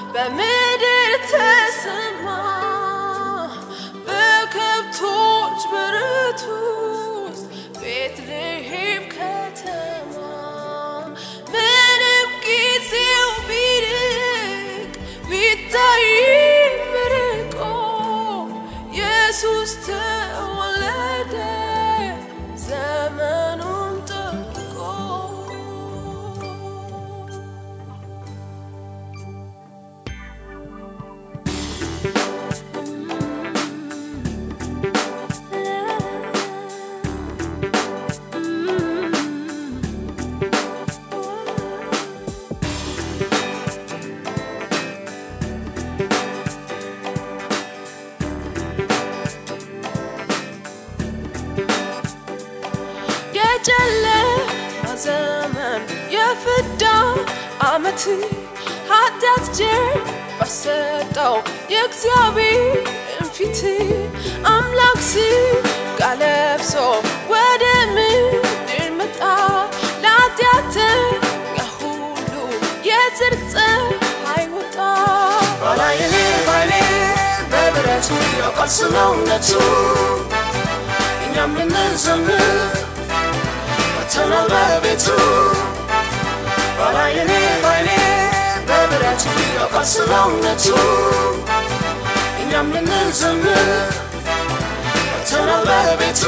በምድር ተሰማ በከብቶች በረት ውስጥ ቤትልሔም ከተማ ምንም ጊዜው ቢርቅ ቢታይም ርቆ ኢየሱስ ተወለደ ዘመኑን ጠብቆ የጨለማ ዘመን የፍዳ ዓመት ኃጢአት ጀርባ በሰጠው የእግዚአብሔርን ፊት አምላክ ሥጋ ለብሶ ወደ ምድር መጣ ለኃጢአተኛ ሁሉ የጽድቅ ፀሐይ ወጣ ባላይኔ ባይኔ በብረቱ ያውቃል ስለ እውነቱ እኛም ልንዘምር መተናል በቤቱ ባላይኔ ባይኔ በብረቱ ያውቃል ስለ እውነቱ እኛም ልንዘምር መተናል በቤቱ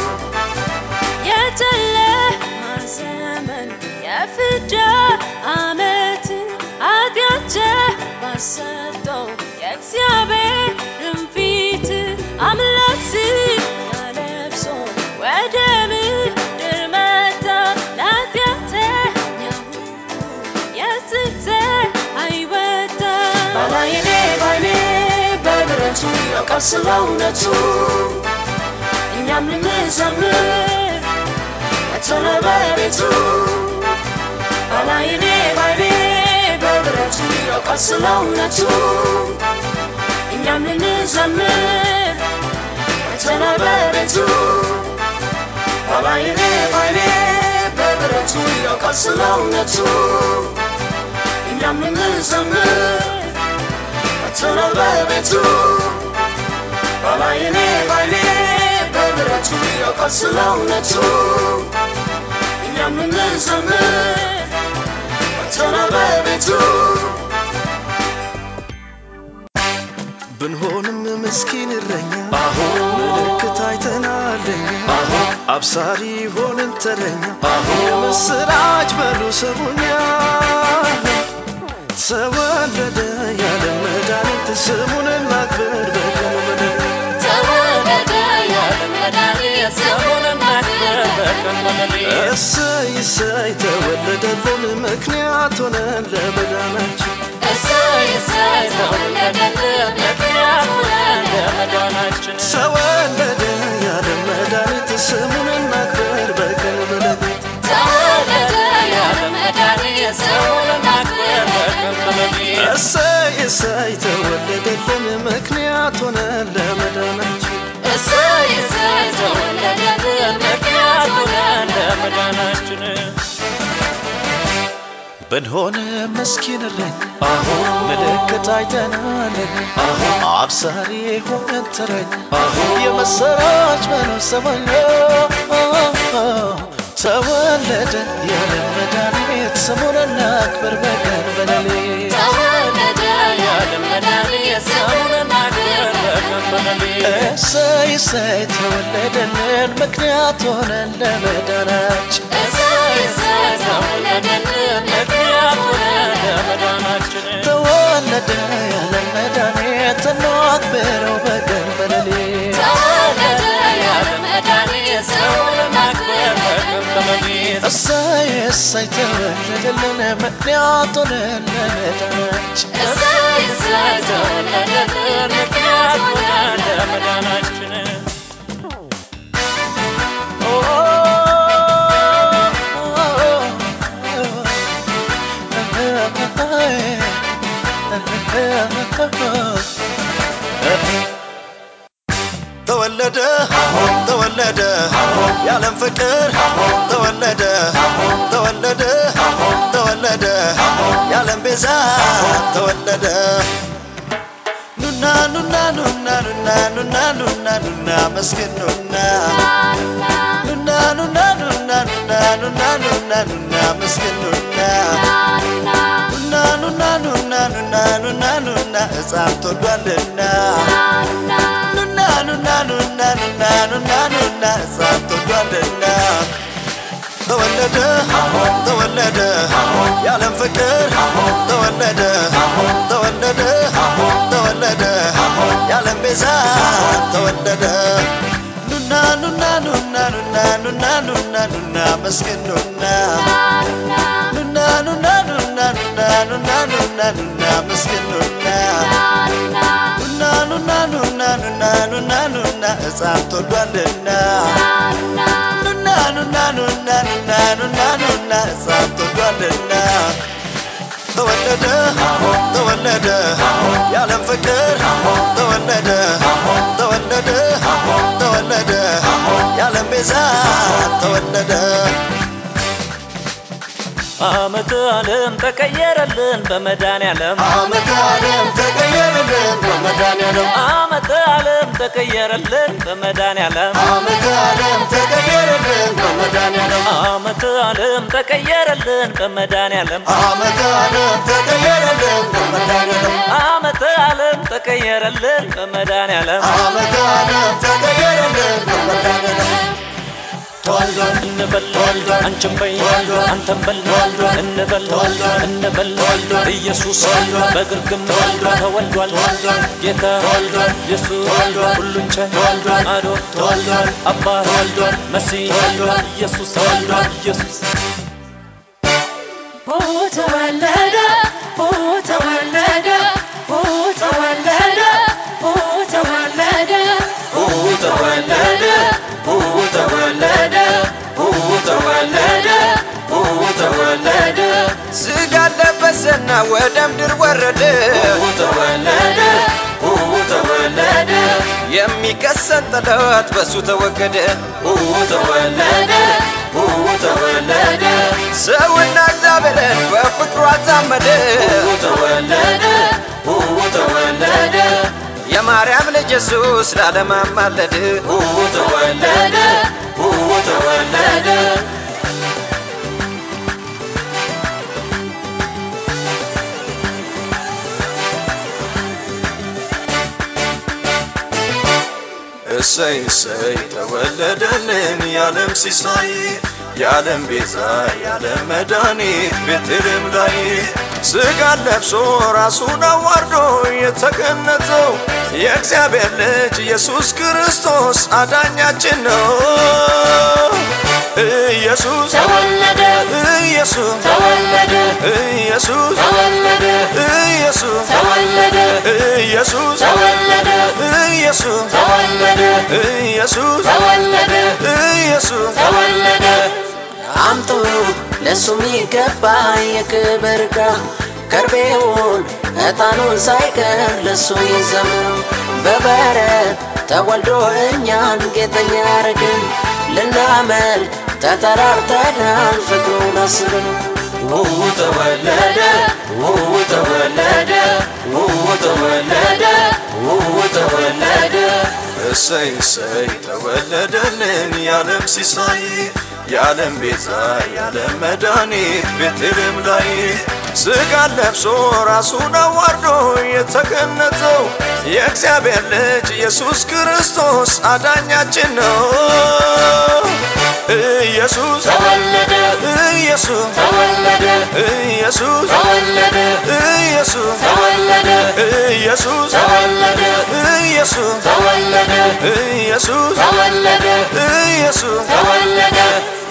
የጨለማ ዘመን የፍዳ ዓመት ኃጢአት ባሰጠው የእግዚአብሔርን ፊት አምላክ ሥጋ ለብሶ ወደ ምድር መጣ ለኃጢአተኛ ሁሉ የጽድቅ ፀሐይ ወጣ ባላይኔ ባይኔ በብረቱ ያውቃል ስለ እውነቱ እኛም ልንዘምር መተናል በቤቱ ባላይኔ ባይኔ በብረቱ ያውቃል ስለ እውነቱ እኛም ልንዘምር መተናል በቤቱ ባላይኔ ባይኔ በብረቱ ያውቃል ስለ እውነቱ እኛም ልንዘምር መተናል በቤቱ ባላይኔ ባይኔ በብረቱ ያውቃል ስለ እውነቱ እኛም ልንዘምር መተናል በቤቱ ብንሆንም ምስኪን እረኛ ምልክት አይተናለኛ አብሳሪ ሆንን ተረኛ የምስራች በሉ ስሙኛ ተወለደ ያለ መድኃኒት ስሙን እናክብር በቀኑ ምድር ተወለደ ያለ መድኃኒት ስሙን እናክብር በቀን በሌሊት እሰይ እሰይ ተወለደልን ምክንያት ሆነን ለመዳናችን እሰይ እሰይ ተወለደልን ምክንያት ሆነን ለመዳናችን ተወለደ ያለ መድኃኒት ስሙን እናክብር በቀን በሌሊት ተወለደ ያለ መድኃኒት ስሙን እናክብር በቀን በሌሊት እሰይ እሰይ ተወለደልን ምክንያት ሆነን ለመዳናችን እሰይ እሰይ ተወለደልን ምክንያት ሆነን ለመዳናችን ብንሆን ምስኪን እረኛ ምልክት አይተናለን አብሳሪ ሆነን ተረኛ የመሰራች በለው ሰማኛ ተወለደ ያለ መድኃኒት ስሙን እናክብር በቀን በሌሊት ተወለደ ያለ መድኃኒት ስሙን እናክብር በቀን በሌሊት እሰይ እሰይ ተወለደልን ምክንያት ሆነን ለመዳናችን እሰይ እሰይ ተወለደልን ምክንያት ሆነን ለመዳናችን ተወለደ ያለ መድኃኒት እናክብረው በቀን በሌሊት ተወለደ ያለ መድኃኒት ስሙን እናክብር በቀን በሌሊት እሰይ እሰይ ተወለደልን ምክንያት ሆነን ለመዳናችን እሰይ እሰይ ተወለደልን ምክንያት ሆነን ለመዳናችን ተወለደ ተወለደ የዓለም ፍቅር ተወለደ ተወለደ ተወለደ የዓለም ቤዛ ተወለደ ኑና ኑና ኑና ኑና ኑና ኑና ኑና መስገን ኑና ኑና ኑና ኑና ኑና ኑና ኑና ኑና መስገን ኑና ኑና ኑና ኑና ኑና ኑና ኑና ሕፃን ተወልዷልና ኑና ኑና ኑና ኑና ኑና ኑና ሕፃን ተወልዷልና ተወለደ ተወለደ የዓለም ፍቅር ተወለደ ተወለደ ተወለደ የዓለም ቤዛ ተወለደ ኑና ኑና ኑና ኑና ኑና ኑና ኑና መስገን ኑና ኑና ኑና ኑና ኑና ኑና ኑና ኑና መስገን ኑና ኑና ኑና ኑና ኑና ኑና ኑና ሕፃን ተወልዷልና ኑና ኑና ኑና ኑና ኑና ኑና ሕፃን ተወልዷልና ተወለደ ተወለደ የዓለም ፍቅር ተወለደ ተወለደ ተወለደ የዓለም ቤዛ ተወለደ ዓመተ ዓለም ተቀየረልን በመድኃኔዓለም ዓመተ ዓለም ተቀየረልን በመድኃኔዓለም ዓመተ ዓለም ተቀየረልን በመድኃኔዓለም ዓመተ ዓለም ተቀየረልን በመድኃኔዓለም ዓመተ ዓለም ተቀየረልን በመድኃኔዓለም ዓመተ ዓለም ተቀየረልን በመድኃኔዓለም ዓመተ ዓለም ተቀየረልን በመድኃኔዓለም ዓመተ ዓለም ተቀየረልን በመድኃኔዓለም ተወልዷል እንበል ተወልዷል አንቺም በይ ተወልዷል አንተም በል ተወልዷል እንበል ተወልዷል እንበል ተወልዷል ኢየሱስ ተወልዷል በግርግም ተወልዷል ተወልዷል ተወልዷል ጌታ ተወልዷል ኢየሱስ ተወልዷል ሁሉን ቻይ ተወልዷል አዶን ተወልዷል አባት ተወልዷል መሲህ ተወልዷል ኢየሱስ ተወልዷል ኢየሱስ ተወለደ ተወለደ ተወለደ ተወለደ ተወለደ ተወለደ ተወለደ ተወለደ ስጋ ለበሰና ወደ ምድር ወረደ ተወለደ ተወለደ የሚከሰን ጠላት በሱ ተወገደ ተወለደ ተወለደ ሰውና እግዚአብሔርን በፍቅሩ አዛመደ ተወለደ ተወለደ የማርያም ልጅ ኢየሱስ ለዓለም አማለደ ተወለደ ተወለደ እሰይ እሰይ ተወለደልን የዓለም ሲሳይ የዓለም ቤዛ የዓለም መድኃኒት ቤትልም ላይ ስጋን ለብሶ ራሱን አዋርዶ የተገነዘው የእግዚአብሔር ልጅ ኢየሱስ ክርስቶስ አዳኛችን ነው። ኢየሱስ ተወለደ ኢየሱስ ተወለደ ኢየሱስ ተወለደ ኢየሱስ ተወለደ ኢየሱስ ተወለደ ኢየሱስ ተወለደ ኢየሱስ ተወለደ ኢየሱስ ተወለደ አምጡ ለሱ የሚገባ የክብር ዕቃ ከርቤውን ዕጣኑን ሳይቀር ለሱ ይዘምሩ በበረት ተወልዶ እኛን ጌጠኛ ያረግን ልናመልክ ተጠራርተናል ፍቅሩን አስብን ተወለደ ተወለደ ተወለደ ተወለደ እሰይ እሰይ ተወለደልን የዓለም ሲሳይ የዓለም ቤዛ የዓለም መድኃኒት ቤትልም ላይ ስጋን ለብሶ ራሱን አዋርዶ የተገነዘው የእግዚአብሔር ልጅ ኢየሱስ ክርስቶስ አዳኛችን ነው። ኢየሱስ ተወለደ ኢየሱስ ተወለደ ኢየሱስ ተወለደ ኢየሱስ ተወለደ ኢየሱስ ተወለደ ኢየሱስ ተወለደ ኢየሱስ ተወለደ ኢየሱስ ተወለደ